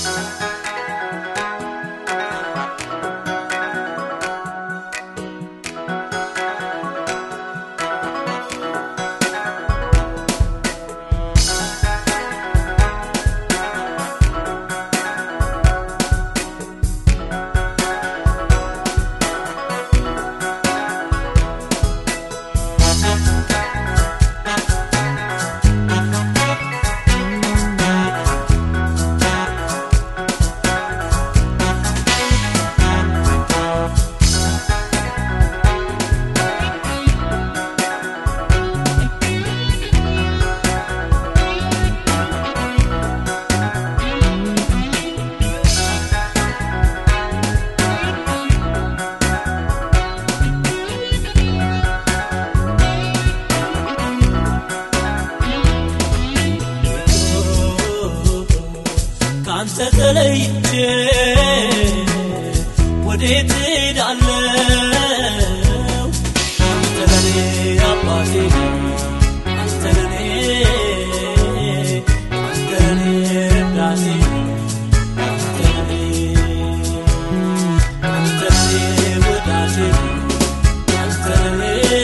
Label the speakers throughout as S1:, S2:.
S1: ካንተ ተለይቼ ወዴት ሄዳለው? አንተ ለኔ አባቴ አንተ ለኔ አንተ ለኔ ረዳቴ አንተ ለኔ አንተ ለኔ ወዳጄ አንተ ለኔ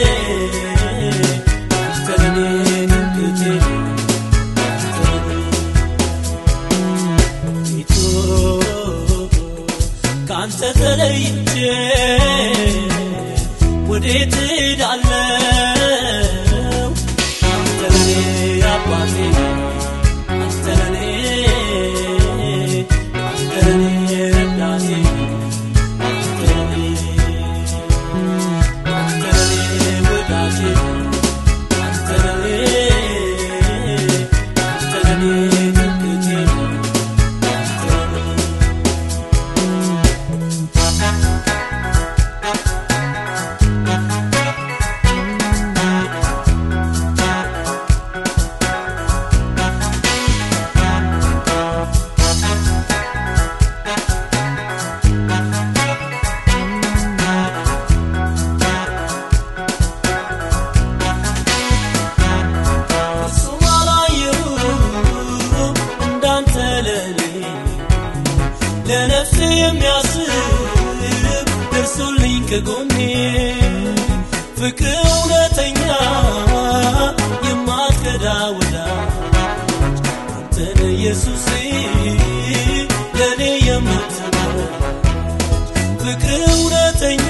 S1: አንተ ለኔ ትምክህቴ አንተ ለኔ ፊቱ ካንተ ተለይቼ ወዴት ሄዳለው? አንተ ለኔ አባቴ አንተ ለኔ አንተ ለኔ ረዳቴ አንተ ለኔ አንተ ለኔ ወዳጄ አንተ ለኔ አንተ ለኔ ትምክህቴ እሱም አላየሁም እንዳንተ ለኔ ለነፍሴ የሚያስብ ደርሶልኝ ከጎኔ ፍቅር እውነተኛ የማትከዳ ወዳጅ አንተን ኢየሱሴ ለእኔ የምትወድ ፍቅር እውነተኛ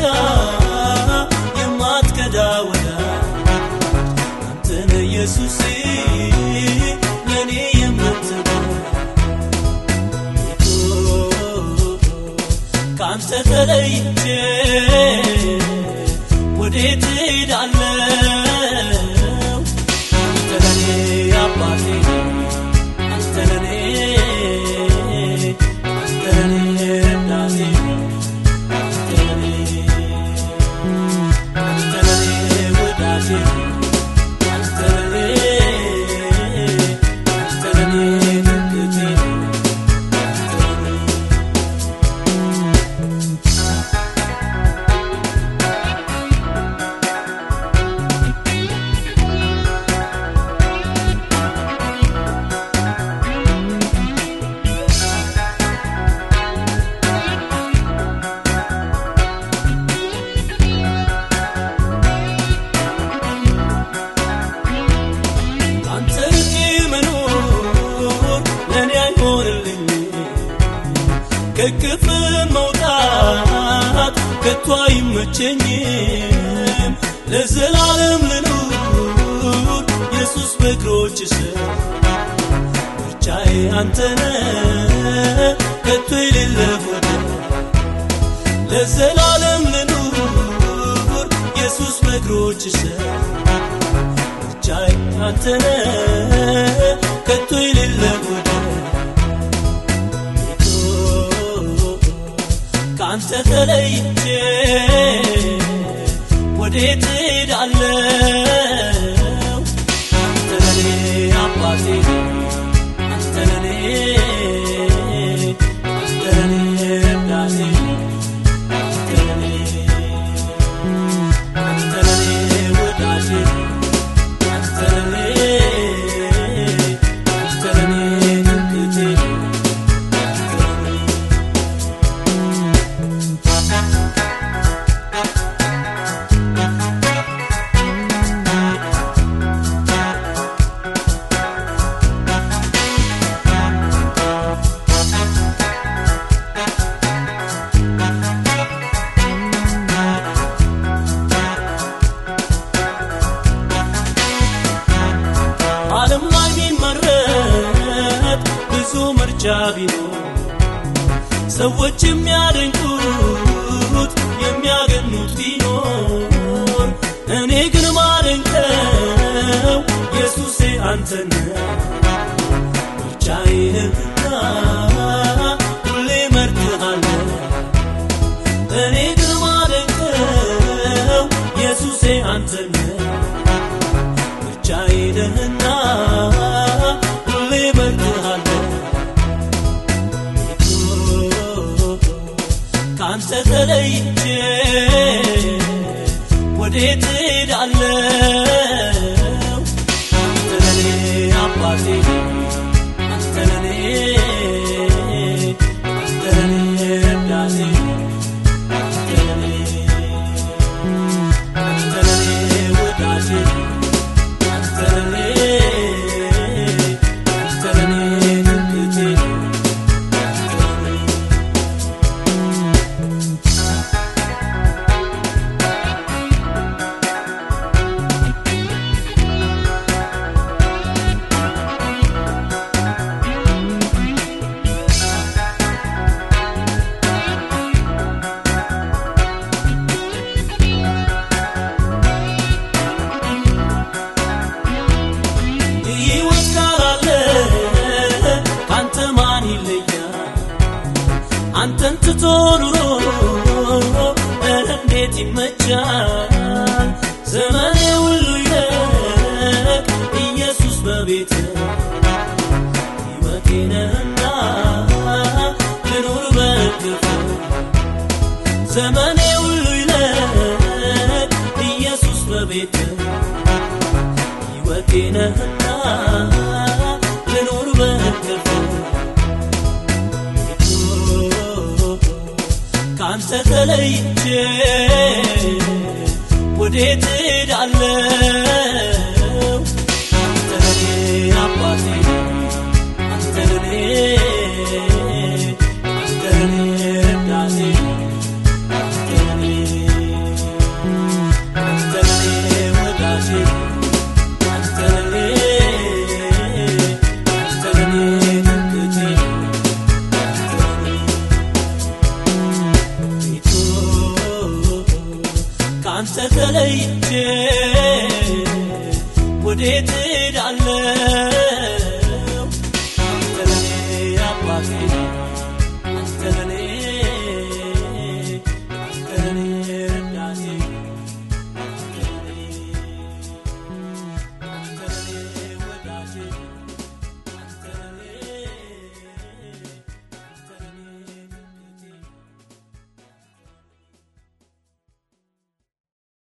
S1: የማትከዳ ወዳጅ አንተን ኢየሱሴ ለእኔ የምትወድ ከአንተ ተለይቼ ወዴት ሄዳለው? አንተ ለኔ አባቴ አንተ ለኔ አንተ ለኔ ረዳቴ አንተ ለኔ አንተ ለኔ ወዳጄ አንተ ለኔ አንተ ለኔ ትምክህቴ አንተ ለኔ አንተ ርቄ መኖር ለእኔ አይሆንልኝ ከክፍ መውጣት ከቶ አይመቸኝም ለዘላለም ልኑር ኢየሱስ በእግሮች ስር ምርጫዬ አንተነ ከቶ የሌለ ወደ ለዘላለም ልኑር ኢየሱስ በእግሮች ስር ብቻዬ አንተነ ከቶ የሌለ ወደ ከአንተ ተለይቼ ወዴት ሄዳለው? አንተ ለኔ አባቴ አንተ ለኔ አንተ ለኔ ረዳቴ አንተ ለኔ አንተ ለኔ ወዳጄ አንተ ለኔ አንተ ለኔ ትምክህቴ አንተ ለኔ ምርጫ ቢኖር ሰዎች የሚያደንቁት የሚያገኑት ቢኖር እኔ ግን ማደንቀው ኢየሱሴ አንተን ምርጫዬንና ሁሌ መርጥሃለሁ እኔ ግን ማደንቀው ኢየሱሴ አንተን ብቻዬንህና ሁሌ መርጥሃለሁ ከአንተ ተለይቼ ወዴት እሄዳለሁ አንተ ለኔ አባቴ አንተ ለኔ አንተ ለኔ ረዳቴ አንተ ለኔ አንተ ለኔ ወዳጄ አንተ ለኔ አንተ ለኔ ትምክህቴ አንተ ለኔ ሕይወት ካላለ ካንተ ማን ይለያል? አንተን ትቶ ኑሮ እንዴት ይመቻል? ዘመኔ ሁሉ ይለቅ ኢየሱስ በቤት ሕይወቴ ነህና ልኑር በእቅፍ ዘመኔ ሁሉ ይለቅ ኢየሱስ በቤት ሕይወቴ ነህና ልኑር በእቅፍ ከአንተ ተለይቼ ወዴት እሄዳለሁ? አንተ ለኔ አባቴ አንተ ለኔ አንተ ለኔ ረዳቴ አንተ ለኔ አንተ ለኔ ወዳጄ አንተ ለኔ አንተ ለኔ ትምክህቴ አንተ ለኔ ቤቱ ከአንተ ተለይቼ ወዴት